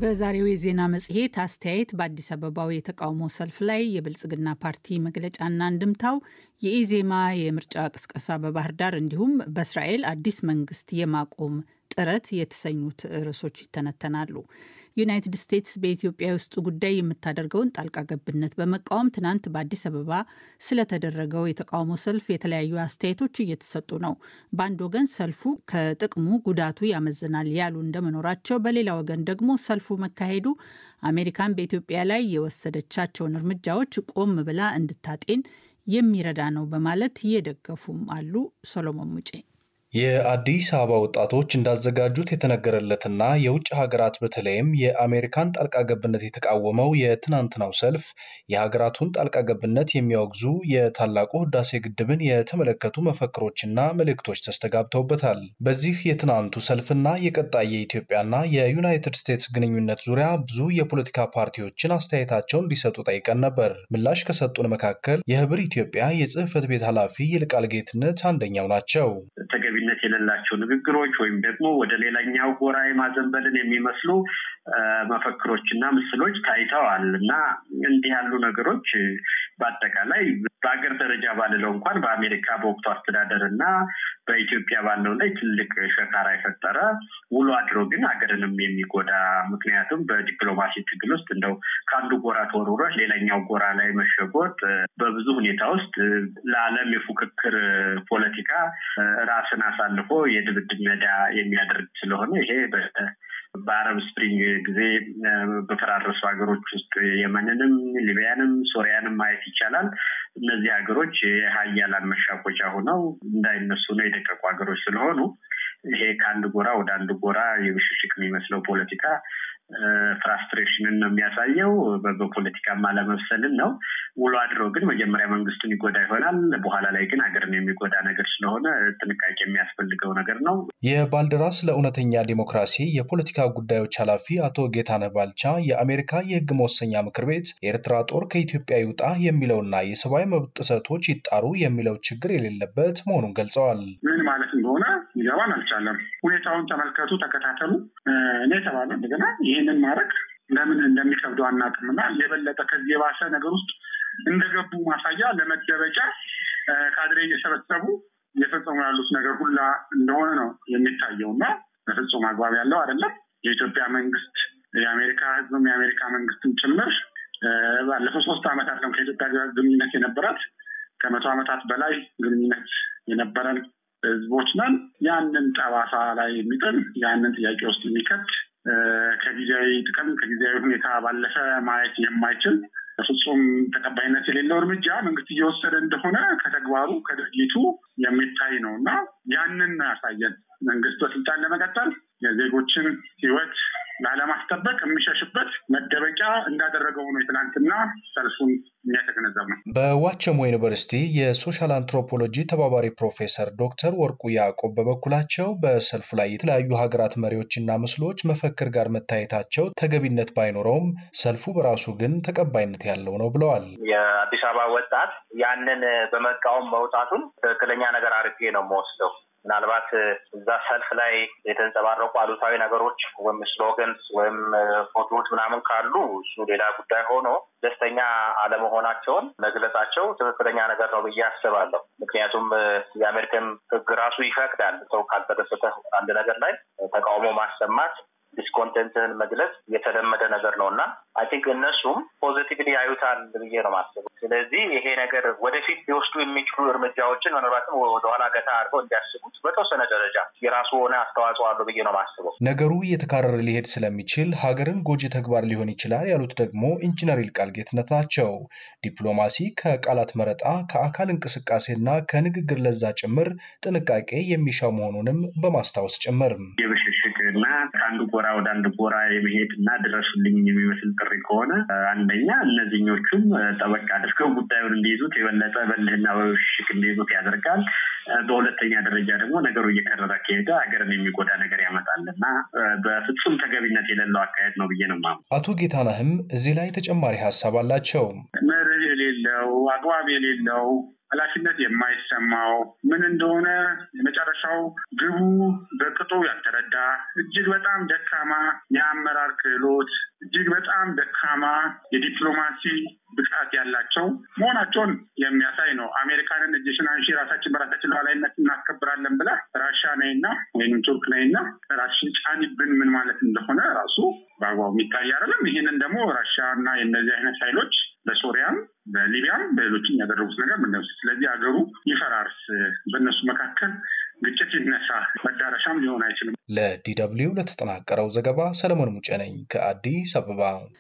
በዛሬው የዜና መጽሔት አስተያየት በአዲስ አበባው የተቃውሞ ሰልፍ ላይ የብልጽግና ፓርቲ መግለጫና እንድምታው፣ የኢዜማ የምርጫ ቅስቀሳ በባህር ዳር እንዲሁም በእስራኤል አዲስ መንግስት የማቆም ጥረት የተሰኙት ርዕሶች ይተነተናሉ። ዩናይትድ ስቴትስ በኢትዮጵያ የውስጥ ጉዳይ የምታደርገውን ጣልቃ ገብነት በመቃወም ትናንት በአዲስ አበባ ስለተደረገው የተቃውሞ ሰልፍ የተለያዩ አስተያየቶች እየተሰጡ ነው። በአንድ ወገን ሰልፉ ከጥቅሙ ጉዳቱ ያመዝናል ያሉ እንደመኖራቸው፣ በሌላ ወገን ደግሞ ሰልፉ መካሄዱ አሜሪካን በኢትዮጵያ ላይ የወሰደቻቸውን እርምጃዎች ቆም ብላ እንድታጤን የሚረዳ ነው በማለት እየደገፉም አሉ። ሶሎሞን ሙጬ የአዲስ አበባ ወጣቶች እንዳዘጋጁት የተነገረለትና የውጭ ሀገራት በተለይም የአሜሪካን ጣልቃ ገብነት የተቃወመው የትናንትናው ሰልፍ የሀገራቱን ጣልቃ ገብነት የሚያወግዙ የታላቁ ህዳሴ ግድብን የተመለከቱ መፈክሮችና መልእክቶች ተስተጋብተውበታል። በዚህ የትናንቱ ሰልፍና የቀጣይ የኢትዮጵያና የዩናይትድ ስቴትስ ግንኙነት ዙሪያ ብዙ የፖለቲካ ፓርቲዎችን አስተያየታቸውን እንዲሰጡ ጠይቀን ነበር። ምላሽ ከሰጡን መካከል የህብር ኢትዮጵያ የጽህፈት ቤት ኃላፊ ይልቃል ጌትነት አንደኛው ናቸው። ተገቢነት የሌላቸው ንግግሮች ወይም ደግሞ ወደ ሌላኛው ጎራ የማዘንበልን የሚመስሉ መፈክሮችና ምስሎች ታይተዋል እና እንዲህ ያሉ ነገሮች በአጠቃላይ በሀገር ደረጃ ባልለው እንኳን በአሜሪካ በወቅቱ አስተዳደር እና በኢትዮጵያ ባለው ላይ ትልቅ ሸካራ የፈጠረ ውሎ አድሮ ግን ሀገርንም የሚጎዳ ምክንያቱም በዲፕሎማሲ ትግል ውስጥ እንደው ከአንዱ ጎራ ተወርውረህ ሌላኛው ጎራ ላይ መሸጎጥ በብዙ ሁኔታ ውስጥ ለዓለም የፉክክር ፖለቲካ ራስን አሳልፎ የድብድብ ሜዳ የሚያደርግ ስለሆነ ይሄ በአረብ ስፕሪንግ ጊዜ በፈራረሱ ሀገሮች ውስጥ የመንንም፣ ሊቢያንም፣ ሶሪያንም ማየት ይቻላል። እነዚህ ሀገሮች የሀያላን መሻኮቻ ሆነው እንዳይነሱ ነው የደቀቁ ሀገሮች ስለሆኑ ይሄ ከአንድ ጎራ ወደ አንድ ጎራ የብሽሽቅ የሚመስለው ፖለቲካ ፍራስትሬሽንን ነው የሚያሳየው። በፖለቲካም አለመብሰልን ነው። ውሎ አድሮ ግን መጀመሪያ መንግስቱን ይጎዳ ይሆናል። በኋላ ላይ ግን ሀገርን የሚጎዳ ነገር ስለሆነ ጥንቃቄ የሚያስፈልገው ነገር ነው። የባልደራስ ለእውነተኛ ዲሞክራሲ የፖለቲካ ጉዳዮች ኃላፊ አቶ ጌታነህ ባልቻ የአሜሪካ የህግ መወሰኛ ምክር ቤት የኤርትራ ጦር ከኢትዮጵያ ይውጣ የሚለውና የሰብአዊ መብት ጥሰቶች ይጣሩ የሚለው ችግር የሌለበት መሆኑን ገልጸዋል። ምን ማለት እንደሆነ ሊገባን አልቻለም። ሁኔታውን ተመልከቱ፣ ተከታተሉ እኔ የተባለ እንደገና ይህንን ማድረግ ለምን እንደሚከብደው አናውቅምና የበለጠ ከዚህ የባሰ ነገር ውስጥ እንደገቡ ማሳያ ለመደበቂያ ካድሬ እየሰበሰቡ እየፈጸሙ ያሉት ነገር ሁላ እንደሆነ ነው የሚታየው እና በፍጹም አግባብ ያለው አይደለም። የኢትዮጵያ መንግስት የአሜሪካ ህዝብም የአሜሪካ መንግስትም ጭምር ባለፈው ሶስት ዓመታት ነው ከኢትዮጵያ ጋር ግንኙነት የነበራት ከመቶ ዓመታት በላይ ግንኙነት የነበረን ህዝቦች ነን። ያንን ጠባሳ ላይ የሚጥል ያንን ጥያቄ ውስጥ የሚከት ከጊዜያዊ ጥቅም ከጊዜያዊ ሁኔታ ባለፈ ማየት የማይችል በፍጹም ተቀባይነት የሌለው እርምጃ መንግስት እየወሰደ እንደሆነ ከተግባሩ ከድርጊቱ የሚታይ ነው እና ያንን ያሳየን መንግስት በስልጣን ለመቀጠል የዜጎችን ህይወት ላለማስጠበቅ የሚሸሽበት መደበቂያ እንዳደረገው ነው የትናንትና ሰልፉን የሚያተገነዘብ ነው። በዋቸሞ ዩኒቨርሲቲ የሶሻል አንትሮፖሎጂ ተባባሪ ፕሮፌሰር ዶክተር ወርቁ ያዕቆብ በበኩላቸው በሰልፉ ላይ የተለያዩ ሀገራት መሪዎችና ምስሎች መፈክር ጋር መታየታቸው ተገቢነት ባይኖረውም ሰልፉ በራሱ ግን ተቀባይነት ያለው ነው ብለዋል። የአዲስ አበባ ወጣት ያንን በመቃወም መውጣቱን ትክክለኛ ነገር አድርጌ ነው የምወስደው። ምናልባት እዛ ሰልፍ ላይ የተንጸባረቁ አሉታዊ ነገሮች ወይም ስሎገንስ ወይም ፎቶዎች ምናምን ካሉ እሱ ሌላ ጉዳይ ሆኖ ደስተኛ አለመሆናቸውን መግለጻቸው ትክክለኛ ነገር ነው ብዬ አስባለሁ። ምክንያቱም የአሜሪካን ሕግ ራሱ ይፈቅዳል ሰው ካልተደሰተ አንድ ነገር ላይ ተቃውሞ ማሰማት ዲስኮንቴንትህን መግለጽ የተለመደ ነገር ነው እና አይ ቲንክ እነሱም ፖዚቲቭሊ ያዩታል ብዬ ነው ማስበው። ስለዚህ ይሄ ነገር ወደፊት ሊወስዱ የሚችሉ እርምጃዎችን ምናልባትም ወደኋላ ገታ አድርገው እንዲያስቡት በተወሰነ ደረጃ የራሱ ሆነ አስተዋጽኦ አለው ብዬ ነው ማስበው። ነገሩ እየተካረረ ሊሄድ ስለሚችል ሀገርን ጎጂ ተግባር ሊሆን ይችላል ያሉት ደግሞ ኢንጂነር ይልቃል ጌትነት ናቸው። ዲፕሎማሲ ከቃላት መረጣ፣ ከአካል እንቅስቃሴና ከንግግር ለዛ ጭምር ጥንቃቄ የሚሻ መሆኑንም በማስታወስ ጭምር እና ከአንዱ ጎራ ወደ አንድ ጎራ የመሄድ እና ድረሱልኝ የሚመስል ጥሪ ከሆነ አንደኛ እነዚህኞቹም ጠበቅ አድርገው ጉዳዩን እንዲይዙት የበለጠ በልህና በሽክ እንዲይዙት ያደርጋል። በሁለተኛ ደረጃ ደግሞ ነገሩ እየከረረ ከሄደ ሀገርን የሚጎዳ ነገር ያመጣል እና በፍጹም ተገቢነት የሌለው አካሄድ ነው ብዬ ነው የማምነው። አቶ ጌታነህም እዚህ ላይ ተጨማሪ ሀሳብ አላቸው። መርህ የሌለው አግባብ የሌለው ኃላፊነት የማይሰማው ምን እንደሆነ የመጨረሻው ግቡ በቅጡ ያልተረዳ እጅግ በጣም ደካማ የአመራር ክህሎት እጅግ በጣም ደካማ የዲፕሎማሲ ብቃት ያላቸው መሆናቸውን የሚያሳይ ነው። አሜሪካንን እጅሽን አንሺ ራሳችን በራሳችን ሉዓላዊነት እናስከብራለን ብላ ራሻ ነይና ወይም ቱርክ ነይና ራስሽን ጫኒብን ምን ማለት እንደሆነ ራሱ በአግባቡ የሚታይ አይደለም። ይህንን ደግሞ ራሻ እና የእነዚህ አይነት ኃይሎች በሶሪያም በሊቢያም በሌሎችም ያደረጉት ነገር ምንድነው? ስለዚህ ሀገሩ ይፈራርስ፣ በእነሱ መካከል ግጭት ይነሳ፣ መዳረሻም ሊሆን አይችልም። ለዲደብሊው ለተጠናቀረው ዘገባ ሰለሞን ሙጬ ነኝ ከአዲስ አበባ።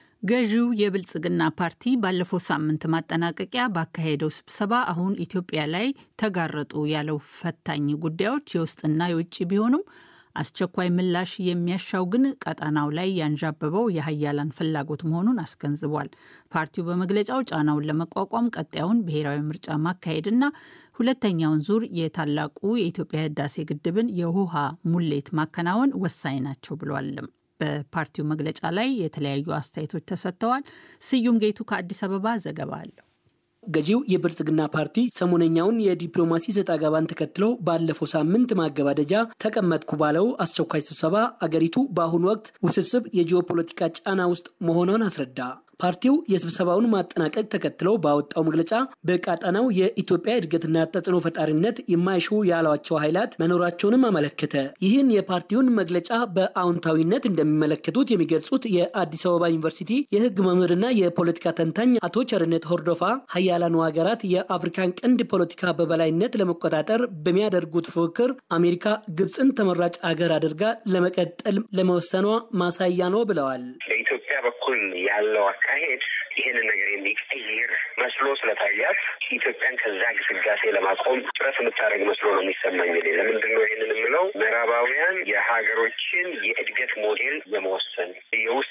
ገዢው የብልጽግና ፓርቲ ባለፈው ሳምንት ማጠናቀቂያ ባካሄደው ስብሰባ አሁን ኢትዮጵያ ላይ ተጋረጡ ያለው ፈታኝ ጉዳዮች የውስጥና የውጭ ቢሆኑም አስቸኳይ ምላሽ የሚያሻው ግን ቀጠናው ላይ ያንዣበበው የሀያላን ፍላጎት መሆኑን አስገንዝቧል። ፓርቲው በመግለጫው ጫናውን ለመቋቋም ቀጣዩን ብሔራዊ ምርጫ ማካሄድና ሁለተኛውን ዙር የታላቁ የኢትዮጵያ ህዳሴ ግድብን የውሃ ሙሌት ማከናወን ወሳኝ ናቸው ብሏልም። በፓርቲው መግለጫ ላይ የተለያዩ አስተያየቶች ተሰጥተዋል። ስዩም ጌቱ ከአዲስ አበባ ዘገባ አለው። ገዢው የብልጽግና ፓርቲ ሰሞነኛውን የዲፕሎማሲ ሰጥ አገባን ተከትሎ ባለፈው ሳምንት ማገባደጃ ተቀመጥኩ ባለው አስቸኳይ ስብሰባ አገሪቱ በአሁኑ ወቅት ውስብስብ የጂኦፖለቲካ ጫና ውስጥ መሆኗን አስረዳ። ፓርቲው የስብሰባውን ማጠናቀቅ ተከትሎ ባወጣው መግለጫ በቀጠናው የኢትዮጵያ እድገትና ተጽዕኖ ፈጣሪነት የማይሹ ያሏቸው ኃይላት መኖራቸውንም አመለከተ። ይህን የፓርቲውን መግለጫ በአዎንታዊነት እንደሚመለከቱት የሚገልጹት የአዲስ አበባ ዩኒቨርሲቲ የሕግ መምህርና የፖለቲካ ተንታኝ አቶ ቸርነት ሆርዶፋ ሀያላኑ ሀገራት የአፍሪካን ቀንድ ፖለቲካ በበላይነት ለመቆጣጠር በሚያደርጉት ፉክክር አሜሪካ ግብፅን ተመራጭ ሀገር አድርጋ ለመቀጠል ለመወሰኗ ማሳያ ነው ብለዋል። በኢትዮጵያ በኩል ያለው አካሄድ ይህንን ነገር የሚቀይር መስሎ ስለታያት ኢትዮጵያን ከዛ ግስጋሴ ለማቆም ጥረት የምታደርግ መስሎ ነው የሚሰማኝ። ለምንድን ነው ይህንን የምለው? ምዕራባውያን የሀገሮችን የእድገት ሞዴል የመወሰን የውስጥ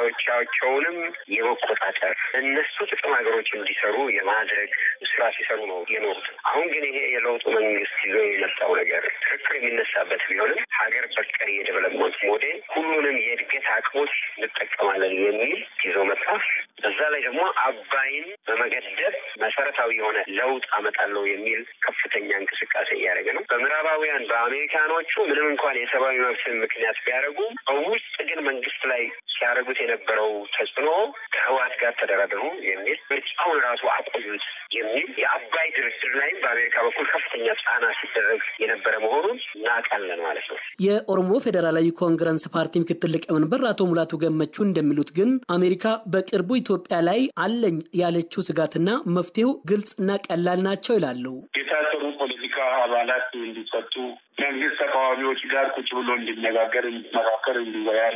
ጉዳዮቻቸውንም የመቆጣጠር እነሱ ጥቅም ሀገሮች እንዲሰሩ የማድረግ ስራ ሲሰሩ ነው የኖሩት። አሁን ግን ይሄ የለውጡ መንግስት ይዞ የመጣው ነገር ክርክር የሚነሳበት ቢሆንም ሀገር በቀል የዴቨሎፕመንት ሞዴል ሁሉንም የእድገት አቅሞች እንጠቀማለን የሚል ይዞ መጣ። በዛ ላይ ደግሞ አባይን በመገደብ መሰረታዊ የሆነ ለውጥ አመጣለሁ የሚል ከፍተኛ እንቅስቃሴ እያደረገ ነው። በምዕራባውያን በአሜሪካኖቹ ምንም እንኳን የሰብአዊ መብትን ምክንያት ቢያደርጉ በውስጥ ግን መንግስት ላይ ሲያደርጉት የነበረው ተጽዕኖ ከህወሓት ጋር ተደራደሩ የሚል ምርጫውን ራሱ አቆዩት የሚል የአባይ ድርድር ላይም በአሜሪካ በኩል ከፍተኛ ጫና ሲደረግ የነበረ መሆኑን እናውቃለን ማለት ነው። የኦሮሞ ፌዴራላዊ ኮንግረስ ፓርቲ ምክትል ሊቀመንበር አቶ ሙላቱ ገመቹ እንደሚሉት ግን አሜሪካ በቅርቡ ኢትዮጵያ ላይ አለኝ ያለችው ስጋትና መፍትሄው ግልጽና ቀላል ናቸው ይላሉ። የታሰሩ ፖለቲካ አባላት እንዲፈቱ መንግስት ተቃዋሚዎች ጋር ቁጭ ብሎ እንዲነጋገር፣ እንዲመካከር፣ እንዲወያይ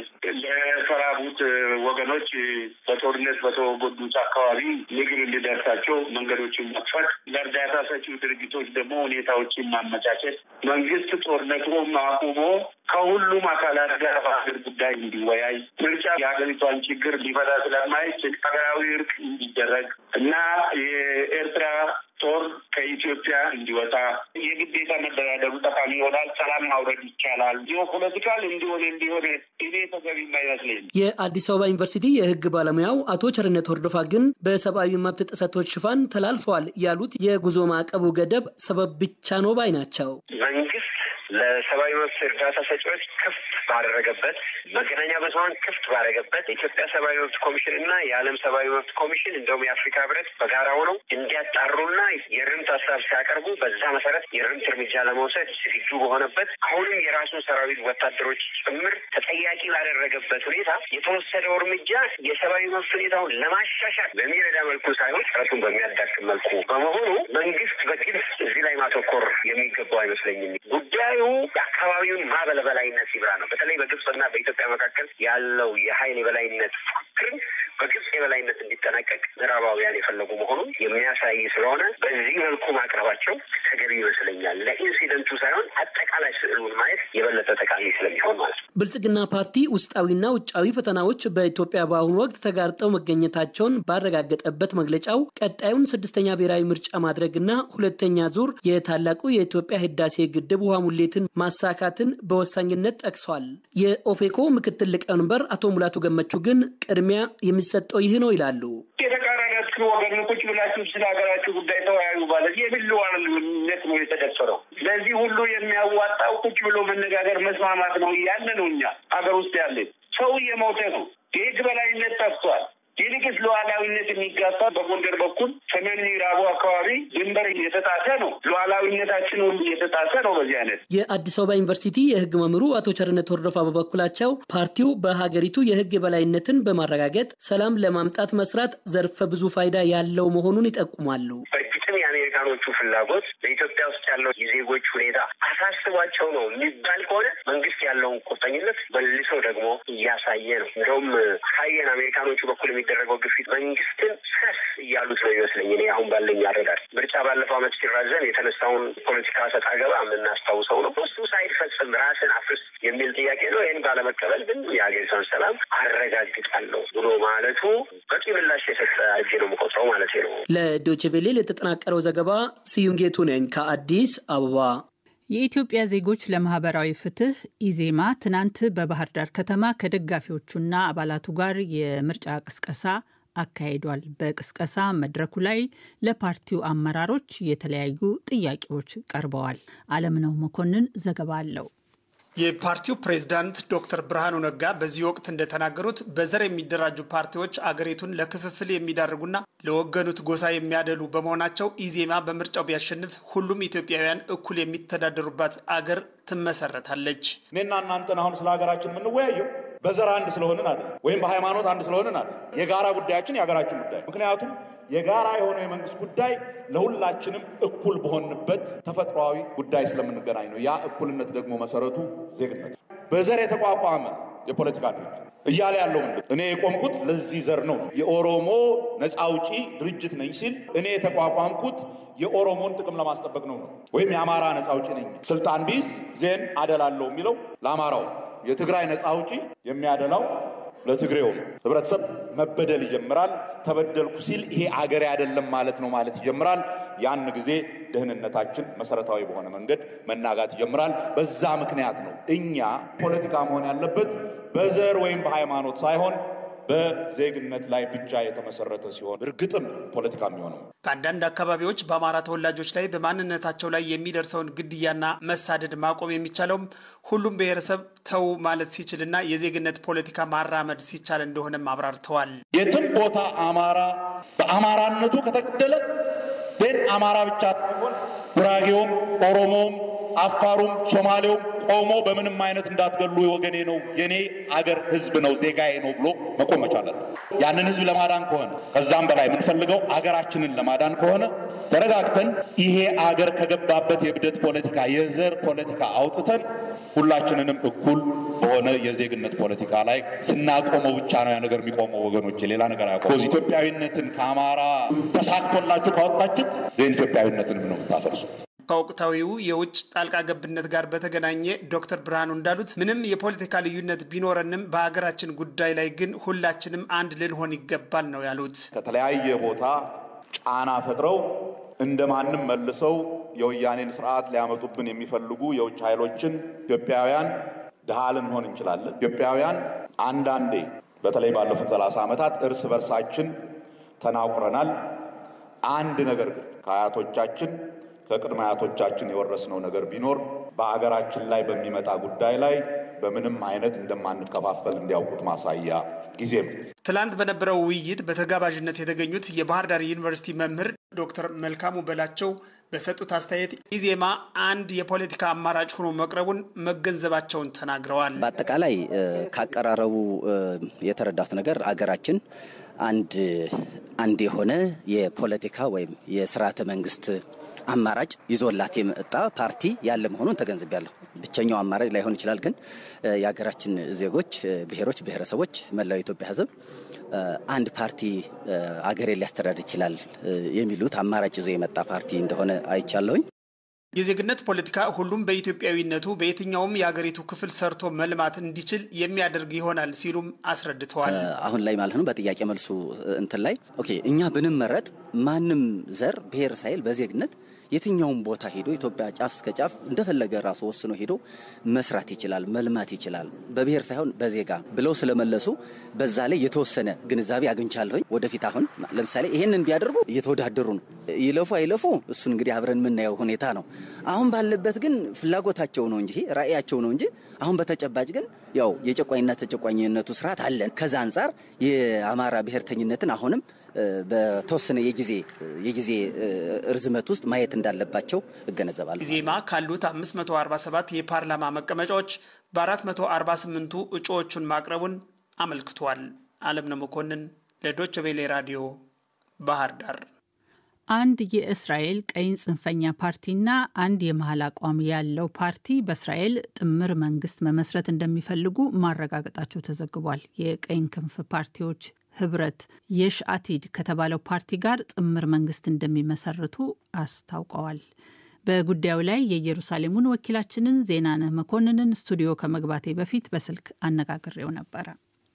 ለተራቡት ወገኖች በጦርነት በተጎዱት አካባቢ ምግብ እንዲደርሳቸው መንገዶችን መክፈት፣ ለእርዳታ ሰጪው ድርጅቶች ደግሞ ሁኔታዎችን ማመቻቸት፣ መንግስት ጦርነቱን አቁሞ ከሁሉም አካላት ጋር በሀገር ጉዳይ እንዲወያይ፣ ምርጫ የሀገሪቷን ችግር ሊፈታ ስለማይችል ሀገራዊ እርቅ እንዲደረግ እና የኤርትራ ጦር ከኢትዮጵያ እንዲወጣ የግዴታ መደራደሩ ጠቃሚ ይሆናል። ሰላም ማውረድ ይቻላል። ጂኦፖለቲካል እንዲሆን እንዲሆን እኔ ተገቢ አይመስለኝም። የአዲስ አበባ ዩኒቨርሲቲ የሕግ ባለሙያው አቶ ቸርነት ወርዶፋ ግን በሰብአዊ መብት ጥሰቶች ሽፋን ተላልፈዋል ያሉት የጉዞ ማዕቀቡ ገደብ ሰበብ ብቻ ነው ባይ ናቸው። መንግስት ለሰብአዊ መብት እርዳታ ሰጪዎች ክፍት ባደረገበት መገናኛ ብዙኃን ክፍት ባደረገበት የኢትዮጵያ ሰብአዊ መብት ኮሚሽን እና የዓለም ሰብአዊ መብት ኮሚሽን እንደውም የአፍሪካ ህብረት በጋራ ሆነው እንዲያጣሩና የርምት ሀሳብ ሲያቀርቡ በዛ መሰረት የርምት እርምጃ ለመውሰድ ዝግጁ በሆነበት አሁንም የራሱን ሰራዊት ወታደሮች ጭምር ተጠያቂ ባደረገበት ሁኔታ የተወሰደው እርምጃ የሰብአዊ መብት ሁኔታውን ለማሻሻል በሚረዳ መልኩ ሳይሆን ጥረቱን በሚያዳክም መልኩ በመሆኑ መንግስት በግልጽ እዚህ ላይ ማተኮር የሚገባው አይመስለኝም። ጉዳዩ የአካባቢውን ማዕበል በላይነት ይብራ ነው። በተለይ በግብፅና በኢትዮጵያ መካከል ያለው የሀይል የበላይነት ፉክክርን በግብፅ የበላይነት እንዲጠናቀቅ ምዕራባውያን የፈለጉ መሆኑን የሚያሳይ ስለሆነ በዚህ መልኩ ማቅረባቸው ተገቢ ይመስለኛል። ለኢንሲደንቱ ሳይሆን አጠቃላይ ስዕሉን ማየት የበለጠ ጠቃሚ ስለሚሆን ማለት ነው። ብልጽግና ፓርቲ ውስጣዊና ውጫዊ ፈተናዎች በኢትዮጵያ በአሁኑ ወቅት ተጋርጠው መገኘታቸውን ባረጋገጠበት መግለጫው ቀጣዩን ስድስተኛ ብሔራዊ ምርጫ ማድረግና ሁለተኛ ዙር የታላቁ የኢትዮጵያ ህዳሴ ግድብ ውሃ ሙሌትን ማሳካትን በወሳኝነት ጠቅሷል። የኦፌኮ ምክትል ሊቀመንበር አቶ ሙላቱ ገመቹ ግን ቅድሚያ የሚሰጠው ይህ ነው ይላሉ። የተቃራኒ ሁለቱ ወገን ቁጭ ብላችሁ ስለ ሀገራችሁ ጉዳይ ተወያዩ ማለት የምን ሉዓላዊነት ነው የተደፈረው? ለዚህ ሁሉ የሚያዋጣው ቁጭ ብሎ መነጋገር መስማማት ነው እያለ ነው። እኛ ሀገር ውስጥ ያለ ሰው እየሞተ ነው። የህግ በላይነት ጠፍቷል። ይልቅስ ሉዓላዊነት የሚጋፋ በጎንደር በኩል ሰሜን ምዕራቡ አካባቢ ድንበር የተጣሰ ነው። ሉዓላዊነታችን ሁሉ የተጣሰ ነው። በዚህ አይነት የአዲስ አበባ ዩኒቨርሲቲ የህግ መምህሩ አቶ ቸርነት ወርዶፋ በበኩላቸው ፓርቲው በሀገሪቱ የህግ የበላይነትን በማረጋገጥ ሰላም ለማምጣት መስራት ዘርፈ ብዙ ፋይዳ ያለው መሆኑን ይጠቁማሉ። በእርግጥም የአሜሪካኖቹ ፍላጎት በኢትዮጵያ ውስጥ ያለው የዜጎች ሁኔታ አሳስቧቸው ነው የሚባል ከሆነ መንግስት ያለውን ቁርጠኝነት መልሶ ደግሞ እያሳየ ነው። እንደውም ካየን አሜሪካኖቹ በኩል የሚደረገው ግፊት መንግስትን ሰስ እያሉት ነው ይመስለኝ። እኔ አሁን ባለኝ አረዳድ ምርጫ ባለፈው ዓመት ሲራዘም የተነሳውን ፖለቲካ ሰጣ ገባ የምናስታውሰው ነው። እሱ ሳይፈጽም ራስን አፍርስ የሚል ጥያቄ ነው። ይህን ባለመቀበል ግን የሀገሪቷን ሰላም አረጋግጣለሁ ብሎ ማለቱ በቂ ምላሽ የሰጠ እጅ ነው የምቆጥረው ማለት ነው። ለዶይቼ ቬለ የተጠናቀረው ዘገባ ስዩም ጌቱ ነኝ ከአዲስ አበባ። የኢትዮጵያ ዜጎች ለማህበራዊ ፍትህ ኢዜማ ትናንት በባህር ዳር ከተማ ከደጋፊዎቹና አባላቱ ጋር የምርጫ ቅስቀሳ አካሂዷል። በቅስቀሳ መድረኩ ላይ ለፓርቲው አመራሮች የተለያዩ ጥያቄዎች ቀርበዋል። አለምነው መኮንን ዘገባ አለው። የፓርቲው ፕሬዝዳንት ዶክተር ብርሃኑ ነጋ በዚህ ወቅት እንደተናገሩት በዘር የሚደራጁ ፓርቲዎች አገሪቱን ለክፍፍል የሚዳርጉና ለወገኑት ጎሳ የሚያደሉ በመሆናቸው ኢዜማ በምርጫው ቢያሸንፍ ሁሉም ኢትዮጵያውያን እኩል የሚተዳደሩባት አገር ትመሰረታለች። እኔና እናንተን አሁን ስለ ሀገራችን የምንወያየው በዘር አንድ ስለሆንን አለ ወይም በሃይማኖት አንድ ስለሆንን አለ። የጋራ ጉዳያችን የሀገራችን ጉዳይ ምክንያቱም የጋራ የሆነው የመንግስት ጉዳይ ለሁላችንም እኩል በሆንበት ተፈጥሯዊ ጉዳይ ስለምንገናኝ ነው። ያ እኩልነት ደግሞ መሰረቱ ዜግነት። በዘር የተቋቋመ የፖለቲካ ድርጅት እያለ ያለው ምንድን እኔ የቆምኩት ለዚህ ዘር ነው። የኦሮሞ ነፃ አውጪ ድርጅት ነኝ ሲል እኔ የተቋቋምኩት የኦሮሞን ጥቅም ለማስጠበቅ ነው ነው ወይም የአማራ ነፃ አውጪ ነኝ ስልጣን ቢይዝ ዜን አደላለሁ የሚለው ለአማራው የትግራይ ነፃ አውጪ የሚያደላው ለትግሬው ህብረተሰብ መበደል ይጀምራል። ተበደልኩ ሲል ይሄ አገሬ አይደለም ማለት ነው ማለት ይጀምራል። ያን ጊዜ ደህንነታችን መሰረታዊ በሆነ መንገድ መናጋት ይጀምራል። በዛ ምክንያት ነው እኛ ፖለቲካ መሆን ያለበት በዘር ወይም በሃይማኖት ሳይሆን በዜግነት ላይ ብቻ የተመሰረተ ሲሆን እርግጥም ፖለቲካ የሚሆነው በአንዳንድ አካባቢዎች በአማራ ተወላጆች ላይ በማንነታቸው ላይ የሚደርሰውን ግድያና መሳደድ ማቆም የሚቻለውም ሁሉም ብሔረሰብ ተው ማለት ሲችልና የዜግነት ፖለቲካ ማራመድ ሲቻል እንደሆነም አብራርተዋል። የትም ቦታ አማራ በአማራነቱ ከተገደለ ን አማራ ብቻ ሳይሆን ጉራጌውም፣ ኦሮሞውም፣ አፋሩም፣ ሶማሌውም ቆሞ በምንም አይነት እንዳትገሉ ወገኔ ነው የኔ አገር ህዝብ ነው ዜጋዬ ነው ብሎ መቆም መቻል ያንን ህዝብ ለማዳን ከሆነ ከዛም በላይ የምንፈልገው አገራችንን ለማዳን ከሆነ ተረጋግተን ይሄ አገር ከገባበት የብደት ፖለቲካ የዘር ፖለቲካ አውጥተን ሁላችንንም እኩል በሆነ የዜግነት ፖለቲካ ላይ ስናቆመው ብቻ ነው ያ ነገር የሚቆመው። ወገኖች ሌላ ነገር አያቆም። ኢትዮጵያዊነትን ከአማራ ተሳክቶላችሁ ካወጣችሁት ዜን ኢትዮጵያዊነትንም ነው የምታፈርሱት። ከወቅታዊው የውጭ ጣልቃ ገብነት ጋር በተገናኘ ዶክተር ብርሃኑ እንዳሉት ምንም የፖለቲካ ልዩነት ቢኖረንም በሀገራችን ጉዳይ ላይ ግን ሁላችንም አንድ ልንሆን ይገባል ነው ያሉት። ከተለያየ ቦታ ጫና ፈጥረው እንደ ማንም መልሰው የወያኔን ስርዓት ሊያመጡብን የሚፈልጉ የውጭ ኃይሎችን ኢትዮጵያውያን ድሃ ልንሆን እንችላለን። ኢትዮጵያውያን አንዳንዴ በተለይ ባለፉት ሰላሳ ዓመታት እርስ በርሳችን ተናቁረናል። አንድ ነገር ግን ከአያቶቻችን ከቅድመ አያቶቻችን የወረስነው ነገር ቢኖር በአገራችን ላይ በሚመጣ ጉዳይ ላይ በምንም አይነት እንደማንከፋፈል እንዲያውቁት ማሳያ ጊዜ ነው። ትላንት በነበረው ውይይት በተጋባዥነት የተገኙት የባህር ዳር ዩኒቨርሲቲ መምህር ዶክተር መልካሙ በላቸው በሰጡት አስተያየት ኢዜማ አንድ የፖለቲካ አማራጭ ሆኖ መቅረቡን መገንዘባቸውን ተናግረዋል። በአጠቃላይ ካቀራረቡ የተረዳሁት ነገር አገራችን አንድ አንድ የሆነ የፖለቲካ ወይም የስርዓተ መንግስት አማራጭ ይዞላት የመጣ ፓርቲ ያለ መሆኑን ተገንዝቤያለሁ። ብቸኛው አማራጭ ላይሆን ይችላል፣ ግን የሀገራችን ዜጎች፣ ብሔሮች፣ ብሔረሰቦች፣ መላው የኢትዮጵያ ሕዝብ አንድ ፓርቲ አገሬ ሊያስተዳድር ይችላል የሚሉት አማራጭ ይዞ የመጣ ፓርቲ እንደሆነ አይቻለሁኝ። የዜግነት ፖለቲካ ሁሉም በኢትዮጵያዊነቱ በየትኛውም የሀገሪቱ ክፍል ሰርቶ መልማት እንዲችል የሚያደርግ ይሆናል ሲሉም አስረድተዋል። አሁን ላይ ማለት ነው በጥያቄ መልሱ እንትን ላይ ኦኬ እኛ ብንመረጥ ማንም ዘር ብሔር ሳይል በዜግነት የትኛውም ቦታ ሄዶ ኢትዮጵያ ጫፍ እስከ ጫፍ እንደፈለገ ራሱ ወስኖ ሄዶ መስራት ይችላል፣ መልማት ይችላል፣ በብሔር ሳይሆን በዜጋ ብለው ስለመለሱ በዛ ላይ የተወሰነ ግንዛቤ አግኝቻለሁኝ። ወደፊት አሁን ለምሳሌ ይሄንን ቢያደርጉ እየተወዳደሩ ነው። ይለፉ አይለፉ እሱን እንግዲህ አብረን የምናየው ሁኔታ ነው። አሁን ባለበት ግን ፍላጎታቸው ነው እንጂ ራዕያቸው ነው እንጂ አሁን በተጨባጭ ግን ያው የጨቋኝና ተጨቋኝነቱ ስርዓት አለን። ከዛ አንጻር የአማራ ብሔርተኝነትን አሁንም በተወሰነ የጊዜ የጊዜ ርዝመት ውስጥ ማየት እንዳለባቸው እገነዘባለሁ። ኢዜማ ካሉት 547 የፓርላማ መቀመጫዎች በ448ቱ እጩዎቹን ማቅረቡን አመልክቷል። አለምነው መኮንን ለዶች ቬሌ ራዲዮ ባህር ዳር። አንድ የእስራኤል ቀኝ ጽንፈኛ ፓርቲና አንድ የመሀል አቋም ያለው ፓርቲ በእስራኤል ጥምር መንግስት መመስረት እንደሚፈልጉ ማረጋገጣቸው ተዘግቧል። የቀኝ ክንፍ ፓርቲዎች ህብረት የሽአቲድ ከተባለው ፓርቲ ጋር ጥምር መንግስት እንደሚመሰርቱ አስታውቀዋል። በጉዳዩ ላይ የኢየሩሳሌሙን ወኪላችንን ዜናነህ መኮንንን ስቱዲዮ ከመግባቴ በፊት በስልክ አነጋግሬው ነበረ።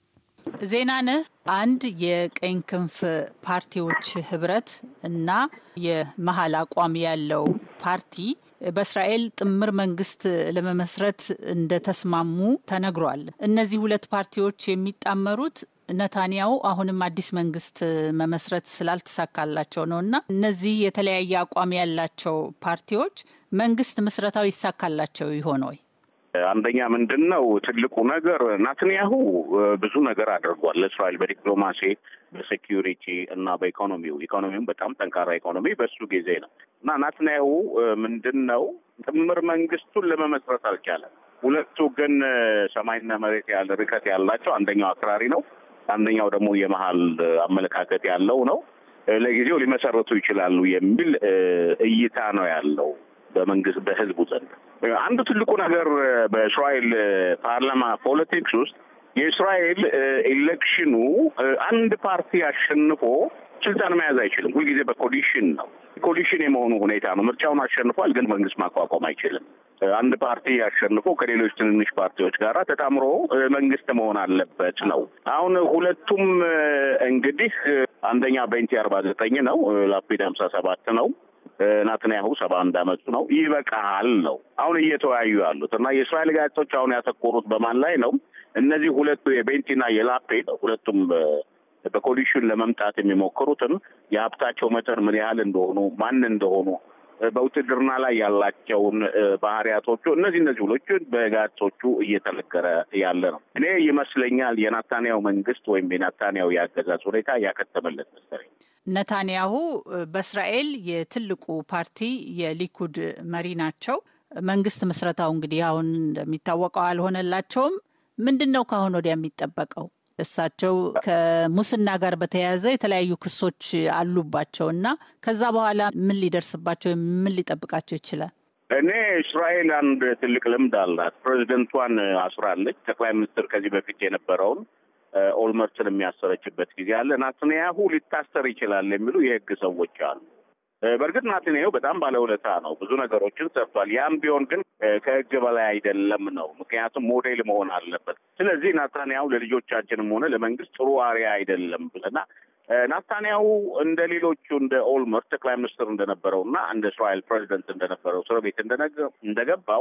ዜናነህ፣ አንድ የቀኝ ክንፍ ፓርቲዎች ህብረት እና የመሀል አቋም ያለው ፓርቲ በእስራኤል ጥምር መንግስት ለመመስረት እንደተስማሙ ተነግሯል። እነዚህ ሁለት ፓርቲዎች የሚጣመሩት ነታንያሁ አሁንም አዲስ መንግስት መመስረት ስላልተሳካላቸው ነው እና እነዚህ የተለያየ አቋም ያላቸው ፓርቲዎች መንግስት ምስረታው ይሳካላቸው ይሆን ወይ? አንደኛ ምንድን ነው ትልቁ ነገር ናትንያሁ ብዙ ነገር አድርጓል ለእስራኤል በዲፕሎማሲ በሴኪሪቲ እና በኢኮኖሚው ኢኮኖሚውም በጣም ጠንካራ ኢኮኖሚ በሱ ጊዜ ነው እና ናትንያሁ ምንድን ነው ጥምር መንግስቱን ለመመስረት አልቻለም። ሁለቱ ግን ሰማይና መሬት ያለ ርቀት ያላቸው አንደኛው አክራሪ ነው፣ አንደኛው ደግሞ የመሀል አመለካከት ያለው ነው። ለጊዜው ሊመሰረቱ ይችላሉ የሚል እይታ ነው ያለው በመንግስት በህዝቡ ዘንድ። አንዱ ትልቁ ነገር በእስራኤል ፓርላማ ፖለቲክስ ውስጥ የእስራኤል ኤሌክሽኑ አንድ ፓርቲ አሸንፎ ስልጣን መያዝ አይችልም። ሁልጊዜ በኮሊሽን ነው። ኮሊሽን የመሆኑ ሁኔታ ነው። ምርጫውን አሸንፏል፣ ግን መንግስት ማቋቋም አይችልም። አንድ ፓርቲ አሸንፎ ከሌሎች ትንንሽ ፓርቲዎች ጋር ተጣምሮ መንግስት መሆን አለበት ነው። አሁን ሁለቱም እንግዲህ አንደኛ ቤንቲ አርባ ዘጠኝ ነው፣ ላፒድ ሀምሳ ሰባት ነው ናትንያሁ ሰባ አንድ አመቱ ነው። ይበቃሃል ነው አሁን እየተወያዩ ያሉት እና የእስራኤል ጋዜጦች አሁን ያተኮሩት በማን ላይ ነው? እነዚህ ሁለቱ የቤንቲና የላፔድ ሁለቱም በኮሊሽን ለመምጣት የሚሞክሩትን የሀብታቸው መጠን ምን ያህል እንደሆኑ ማን እንደሆኑ በውትድርና ላይ ያላቸውን ባህሪያቶቹ እነዚህ እነዚህ ሁሎችን በጋዜጦቹ እየተነገረ ያለ ነው። እኔ ይመስለኛል የናታንያው መንግስት ወይም የናታንያው የአገዛዝ ሁኔታ ያከተመለት መሰለኝ። ነታንያሁ በእስራኤል የትልቁ ፓርቲ የሊኩድ መሪ ናቸው። መንግስት ምስረታው እንግዲህ አሁን እንደሚታወቀው አልሆነላቸውም። ምንድን ነው ከአሁን ወዲያ የሚጠበቀው? እሳቸው ከሙስና ጋር በተያያዘ የተለያዩ ክሶች አሉባቸው እና ከዛ በኋላ ምን ሊደርስባቸው ምን ሊጠብቃቸው ይችላል? እኔ እስራኤል አንድ ትልቅ ልምድ አላት። ፕሬዚደንቷን አስራለች። ጠቅላይ ሚኒስትር ከዚህ በፊት የነበረውን ኦልመርትን የሚያሰረችበት ጊዜ አለ። ናትንያሁ ሊታሰር ይችላል የሚሉ የህግ ሰዎች አሉ። በእርግጥ ናትንያሁ በጣም ባለውለታ ነው፣ ብዙ ነገሮችን ሰርቷል። ያም ቢሆን ግን ከህግ በላይ አይደለም ነው። ምክንያቱም ሞዴል መሆን አለበት። ስለዚህ ናታንያሁ ለልጆቻችንም ሆነ ለመንግስት ጥሩ አርያ አይደለም ብለና ናታንያሁ እንደ ሌሎቹ እንደ ኦልመርት ጠቅላይ ሚኒስትር እንደነበረው እና እንደ እስራኤል ፕሬዚደንት እንደነበረው እስር ቤት እንደገባው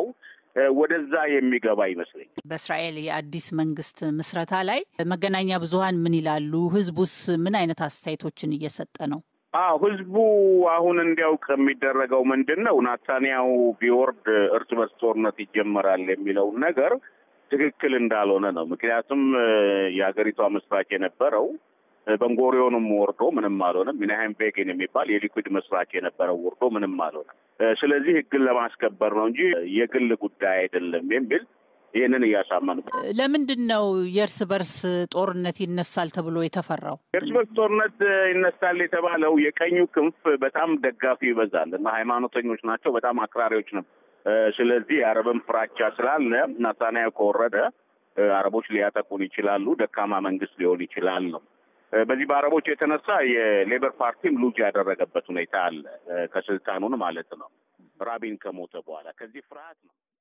ወደዛ የሚገባ ይመስለኛል። በእስራኤል የአዲስ መንግስት ምስረታ ላይ መገናኛ ብዙኃን ምን ይላሉ? ህዝቡስ ምን አይነት አስተያየቶችን እየሰጠ ነው? አዎ ህዝቡ አሁን እንዲያውቅ የሚደረገው ምንድን ነው? ናታንያሁ ቢወርድ እርስ በርስ ጦርነት ይጀመራል የሚለውን ነገር ትክክል እንዳልሆነ ነው። ምክንያቱም የሀገሪቷ መስራች የነበረው በንጎሪዮንም ወርዶ ምንም አልሆነም። ሚናሃይም ቤጊን የሚባል የሊኩድ መስራች የነበረው ወርዶ ምንም አልሆነም። ስለዚህ ህግን ለማስከበር ነው እንጂ የግል ጉዳይ አይደለም የሚል ይህንን እያሳመኑ ለምንድን ነው የእርስ በርስ ጦርነት ይነሳል ተብሎ የተፈራው? የእርስ በርስ ጦርነት ይነሳል የተባለው የቀኙ ክንፍ በጣም ደጋፊ ይበዛል እና ሃይማኖተኞች ናቸው፣ በጣም አክራሪዎች ነው። ስለዚህ የአረብን ፍራቻ ስላለ ናታንያሁ ከወረደ አረቦች ሊያጠቁን ይችላሉ፣ ደካማ መንግስት ሊሆን ይችላል ነው። በዚህ በአረቦች የተነሳ የሌበር ፓርቲም ሉዝ ያደረገበት ሁኔታ አለ፣ ከስልጣኑን ማለት ነው ራቢን ከሞተ በኋላ ከዚህ ፍርሃት ነው